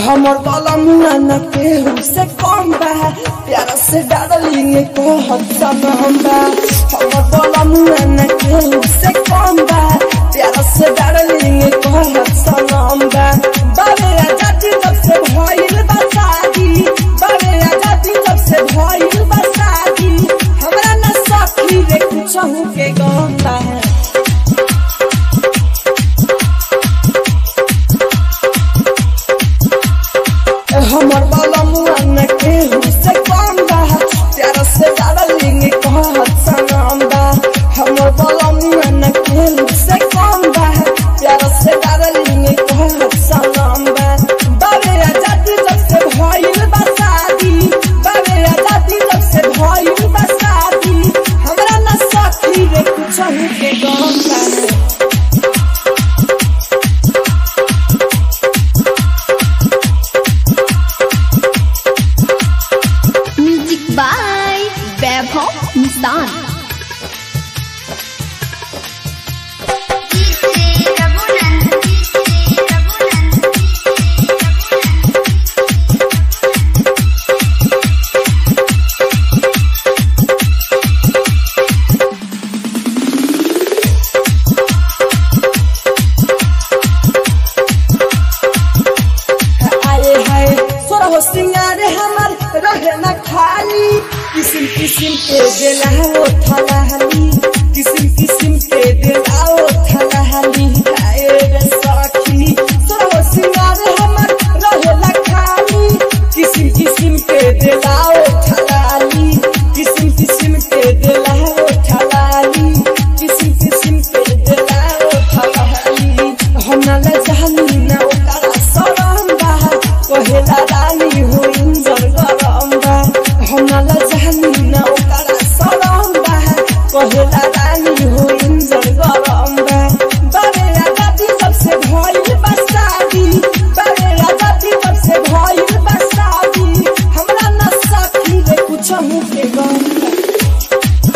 हमर वाला मुआ न केहू से कम बा प्यारा से डालिंग को हसन हम बा हमर वाला मुआ न केहू से कम बा प्यारा से डालिंग को हसन हम बा बाबे आजादी जब से भइल बा शादी बाबे आजादी जब से भइल बा शादी हमरा न सखी रे कुछ के गम बा हमर बाला मुआ न केहू से कम बा प्यारा से डालिंग कहत सनम बा हमर बाला मुआ न केहू से कम बा प्यारा से डालिंग कहत सनम बा बाबे आजादी जब से भइल बा शादी बाबे आजादी जब से भइल बा शादी हमरा न सखी रे कुछ के गम बा म्यूजिक बाय वैभव निशान आए हाय सोरा हो सिंगारे हमर रहे न खाली किसिम किसिम के देला हो थलाहली किसिम किसिम के देला हो थलाहली आए रे सखी सोरा हो सिंगारे हमर रहे न खाली किसिम किसिम के देला हो थलाली किसिम किसिम के देला हो थलाली किसिम किसिम के देला हो थलाली हम न ले जानी ना ओकरा सरम बा कहेला रानी हो इंजर गरम बा हम न ले जानी ना ओकरा सरम बा कहेला रानी हो इंजर गरम बा बारे आजादी जब से भइल बा शादी बारे आजादी जब से भइल बा शादी हमरा न सखी रे कुछ के गम बा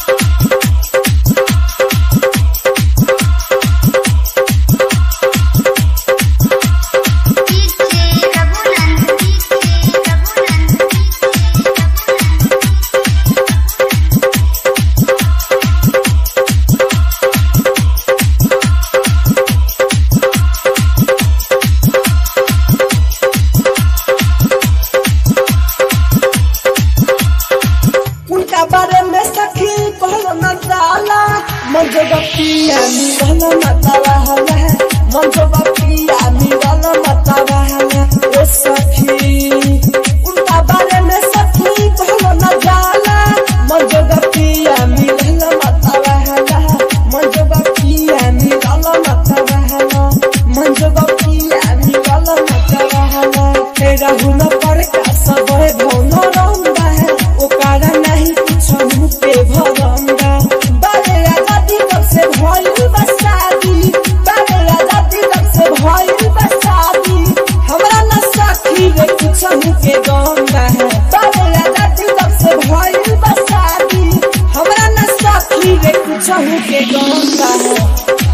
उनका बारे में सखी कहलो न जाला मन जो बपिया मिलल मता रहला मन जो बपिया मिलल मता रहला ओ सखी उनका बारे में सखी कहलो न जाला मन जो बपिया मिलल मता रहला मन जो बपिया मिलल मता रहला मन जो बपिया मिलल मता रहला तेरा हुन पर का सब भौन रंगा है ओकारा नहीं कुछ मुँह पे भरंगा बारे आजादी जब से भइल बा शादी बारे आजादी जब से भइल बा शादी हमरा न सखी रे कुछ मुँह के गंगा है बारे आजादी जब से भइल बा शादी हमरा न सखी रे कुछ मुँह के गंगा है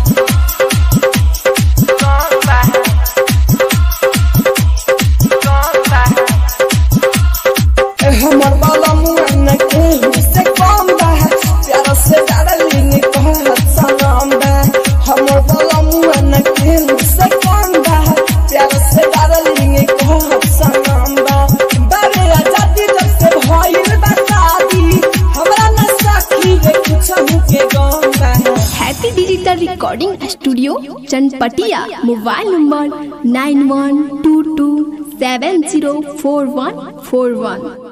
गंगा है गंगा है हमर बाला मुआ न केहू से कम बा प्यारा से डालिंग कहत सनम बा हमर बाला मुआ न केहू से कम बा प्यारा से डालिंग कहत सनम बा बारे आजादी जब से भइल बा शादी हमरा न सखी रे कुछ के गम बा happy digital recording studio Chanpatia mobile number nine one two two seven zero four one four वन